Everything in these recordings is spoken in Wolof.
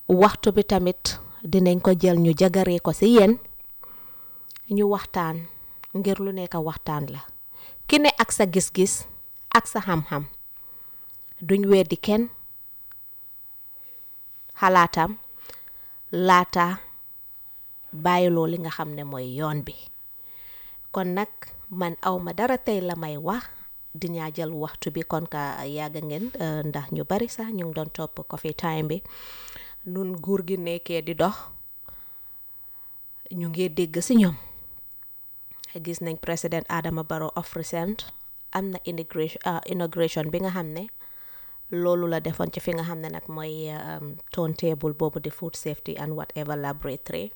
waxtu bi tamit dinañ ko jël ñu jagaree ko ci yéen ñu waxtaan ngir lu nekk waxtaan la ki ne ak sa gis-gis ak sa xam-xam duñ weddi kenn xalaatam laata bàyyiloo li nga xam ne mooy yoon bi kon nag man awma dara tey la may wax dinaa jël waxtu bi kon ka yàgg ngeen ndax ñu bari sax ñu ngi doon topp coffee time bi nun nguur gi nekkee di dox ñu ngi dégg ci ñoom gis nañ président Adama Barrow of recent am na inauguration bi nga xam ne loolu la defoon ci fi nga xam ne nag mooy turntable boobu di food safety and whatever laboratory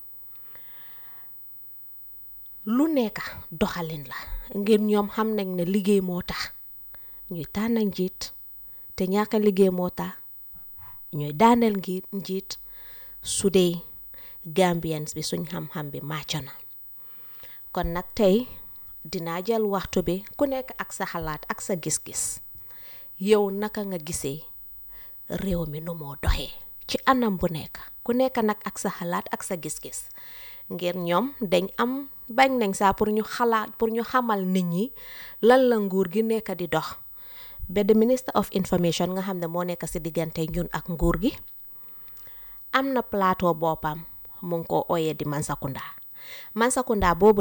lu nekk doxalin la ngir ñoom xam nañ ne liggéey moo tax ñuy tànn njiit te ñàkk liggéey moo tax ñuy daaneel ngi njiit su dee Gambians bi suñ xam-xam bi màcc na kon nag tey dinaa jël waxtu bi ku nekk ak sa xalaat ak sa gis-gis yow naka nga gisee réew mi nu moo doxee ci anam bu nekk ku nekk nag ak sa xalaat ak sa gis-gis ngir ñoom dañ am bañ nañ saa pour ñu xalaat pour ñu xamal nit ñi lan la nguur gi nekk di dox ba the minister of information nga xam ne moo nekk ci diggante ñun ak nguur gi am na plateau boppam mu ngi ko ooyee di Mansakunda Mansakunda boobu